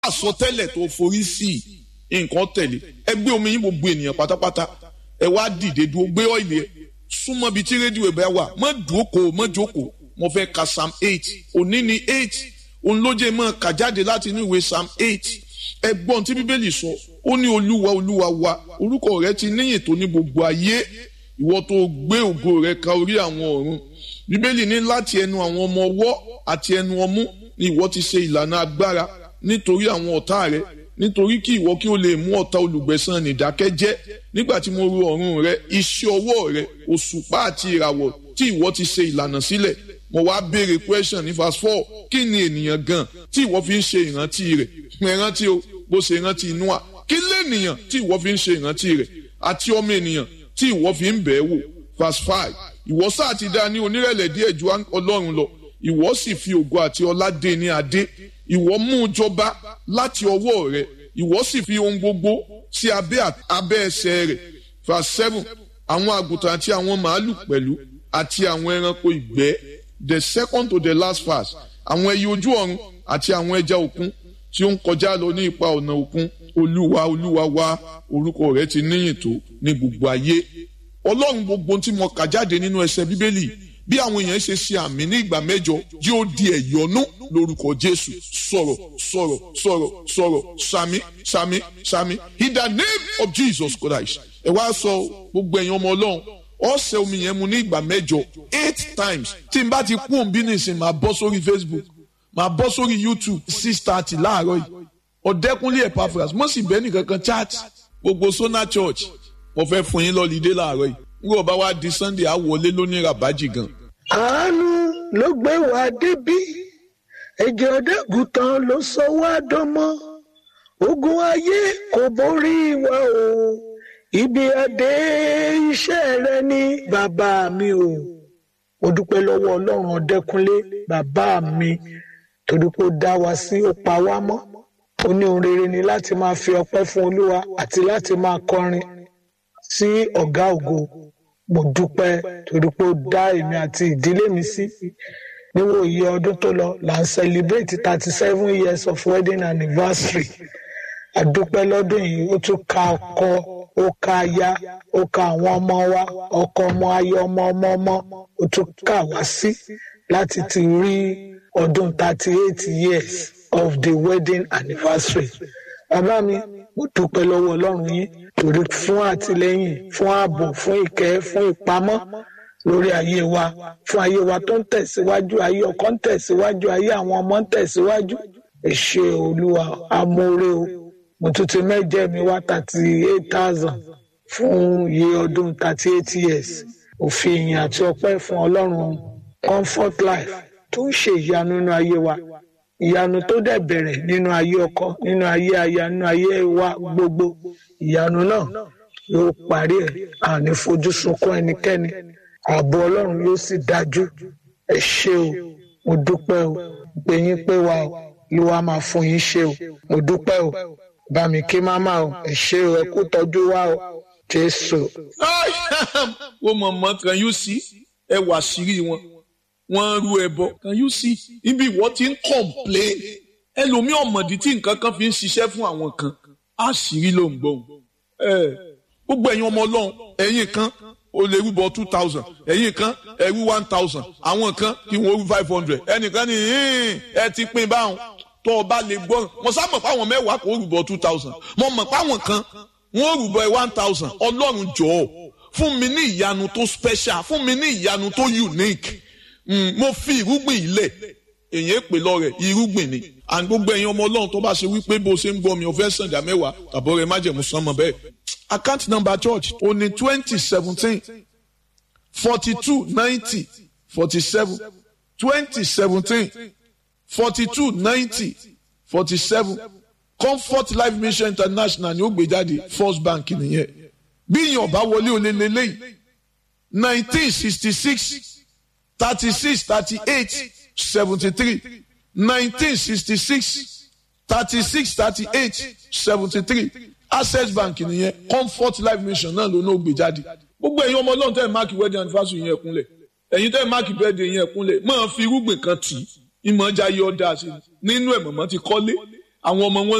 àsọtẹ́lẹ̀ tó forí sí nǹkan tẹ̀lé ẹ gbé omi yín gbogbo ènìyàn pátápátá ẹ wá dìde dúró gbé ọ́ìlì ẹ súnmọ́ bíi tí rédíò ẹ̀ bá wà mọ́ dúókòó mọ́ jókòó mo fẹ́ ka psalm eight òní ni eight òun ló jẹ́ mọ́ kà jáde láti inú ìwé psalm eight ẹgbọ́n tí bíbélì sọ ó ní olúwa olúwa wa orúkọ rẹ ti níyìn tó ní gbogbo ayé ìwọ tó gbé ògo rẹ ka orí àwọn ọ̀run bíbélì ní láti ẹnu àwọn ọmọ ọwọ́ àti ẹnu ọmú ni ìwọ ti ṣe ìlànà agbára nítorí àwọn ọ̀tá rẹ nítorí kí ìwọ kí o lè mú ọ̀tá olùgbẹ̀san nìdákẹ́jẹ́ nígbà tí mo ro ọ̀run rẹ iṣẹ́ ọwọ́ rẹ òṣùpá àti ìràwọ̀ tí ìwọ ti ṣe ìlànà sílẹ̀ mo wá béèrè question ní verse four kí ni ènìyàn gan tí ìwọ fi ń ṣe ìrántí rẹ̀ ìrántí o bó ṣe ìrántí Nóà kí lènìyàn tí ìwọ fi ń ṣe ìrántí rẹ̀ àti ọmọ ènìyàn tí ìwọ fi ń bẹ̀ẹ́ wò verse five ìwọ sáà ti dá ní onírẹ̀lẹ̀ díẹ̀ ju Ọlọ́run lọ ìwọ sì fi ògo àti ọlá dé ní adé ìwọ mú un jọba láti ọwọ́ rẹ̀ ìwọ sì fi ohun gbogbo sí abẹ́ abẹ́ ẹsẹ̀ rẹ̀ verse seven àwọn àgùntàn àti àwọn màálù pẹ̀lú àti àwọn ẹranko ìgbẹ́ the second to the last verse àwọn ẹyẹ ojú ọ̀run àti àwọn ẹja òkun tí ó ń kọjá lọ ní ipa ọ̀nà òkun olúwa olúwa wa orúkọ rẹ̀ ti níyìn tó ní gbogbo ayé ọlọ́run gbogbo tí mo kà jáde nínú ẹsẹ̀ bíbélì bí àwọn èèyàn ṣe ṣe àmì ní ìgbà mẹ́jọ yóò di ẹ̀yọ́nú lórúkọ jésù sọ̀rọ̀ sọ̀rọ̀ sọ̀rọ̀ sọ̀rọ̀ sàmì sàmì sàmì in the name of jesus christ ẹ wá sọ gbogbo ẹ̀yin ọmọ ọlọ́run ọ̀sẹ̀ omi yẹn mu ní ìgbà mẹ́jọ eight times tí n bá ti kú òun bí nìsín máa bọ́ sórí facebook máa bọ́ sórí youtube six thirty láàárọ̀ yìí ọ̀dẹ́kunlé epaphras mo sì bẹ́ẹ̀ nìkan kan chat gbogbo sona church mo fẹ́ fún yín lọ́lídé láàárọ̀ yìí nígbà bá wá di sunday á wọlé lónìí rabaji gan. àánú ló gbé wa débí ẹ̀jẹ̀ ọ̀dẹ́gùtàn ló sọ wá dánmọ́ ogun ayé kò borí wa o ibi adé iṣẹ́ rẹ ní bàbá mi o mo dúpẹ́ lọ́wọ́ ọlọ́run ọ̀dẹ́kunlé bàbá mi torí pé ó dá wa sí ó pa wá mọ́ ó ní ohun rere ni láti máa fi ọpẹ́ fún olúwa àti láti máa kọrin sí ọ̀gá ògo mo dúpẹ́ torí pé ó dá èmi àti ìdílé mi sí níwò iye ọdún tó lọ là ń celebrate thirty seven years of wedding anniversary àdúpẹ́ lọ́dún yìí ó tún ka ọkọ ó ka aya ó ka àwọn ọmọ wa ọkọ ọmọ ayé ọmọ ọmọ ọmọ ó tún kà wá sí láti ti rí ọdún thirty eight years of the wedding anniversary bàbá mi mo dúpẹ́ lọ́wọ́ ọlọ́run yín torí fún àtìlẹ́yìn fún ààbò fún ìkẹ́ fún ìpamọ́ lórí ayé wa fún ayé wa tó ń tẹ̀síwájú ayé ọkọ ń tẹ̀síwájú ayé àwọn ọmọ ń tẹ̀síwájú ẹ ṣé olúwa amóore o mo tún ti mẹ́jẹ mi wá thirty eight thousand fún iye ọdún thirty eight years òfin ìyìn àti ọpẹ́ fún ọlọ́run comfort life tó ń ṣe ìyanu nínú ayé wa ìyanu tó dẹ̀ bẹ̀rẹ̀ nínú ayé ọkọ nínú ayé aya nínú ayé wa gbogbo ìyanu náà yóò parí ẹ̀ àní fojú sunkún ẹnikẹ́ni ààbò ọlọ́run yóò sì dájú ẹ ṣé o mo dúpẹ́ o pé yín pé wa o ló wá máa fún yín ṣe o mo dúpẹ́ o bá mi kí máma o ẹ ṣé o ẹ kú tọ́jú wa o jésù. wọ́n mọ̀ mọ́ kan yóò sí ẹ wà sírí wọn wọ́n rú ẹbọ can you see ibi ìwọ ti ń complain ẹlòmíì ọ̀mọ̀dí tí nǹkan kan fi ń ṣiṣẹ́ fún àwọn kan àṣírí ló ń gbọ́n gbogbo ẹ̀yin ọmọ ọlọ́run ẹ̀yin kan o lè rúbọ two thousand ẹ̀yin kan ẹ̀rú one thousand àwọn kan kí wọ́n rú five hundred ẹnìkan ní ẹ ti pín báwọn tó o bá lè gbọ́ mo sá mọ̀ pé àwọn mẹ́wàá kò rúbọ two thousand mo mọ̀ pé àwọn kan wọ́n rúbọ one thousand ọlọ́run jọ̀ọ́ fún mi ní ìyanu tó special fún mi ní ìyanu tó unique Mm, mo fi irúgbìn ilẹ̀ èyàn èpè lọ́rẹ̀ irúgbìn ni and gbogbo ẹ̀yin ọmọ ọlọ́run tó bá ṣe wípé bó ṣe ń gbọ́ mi ò fẹ́ sàn dá mẹ́wàá tàbọ̀ rẹ̀ májẹ̀mú sàn mọ́ bẹ́ẹ̀. account number church ó ní twenty seventeen forty two ninety forty seven twenty seventeen forty two ninety forty seven comfort life mission international ni ó gbé jáde first bank nìyẹn bí ìyàn bá wọlé olè lélẹ́yìn nineteen sixty six thirty-six thirty-eight seventy-three nineteen sixty-six thirty-six thirty-eight seventy-three access bank nìyẹn comfort life mission náà ló náà gbé jáde gbogbo ẹ̀yin ọmọ ọlọ́run tẹ́ ẹ̀ máàkì wedding anniversary yẹn kúnlẹ̀ ẹ̀yin tẹ́ ẹ̀ máàkì birthday yẹn kúnlẹ̀ máa fi irúgbìn kan tì í ìmọ̀ ọjà yọ ọ́dà sí i nínú ẹ̀ mọ̀mọ́ ti kọ́lé àwọn ọmọ wọn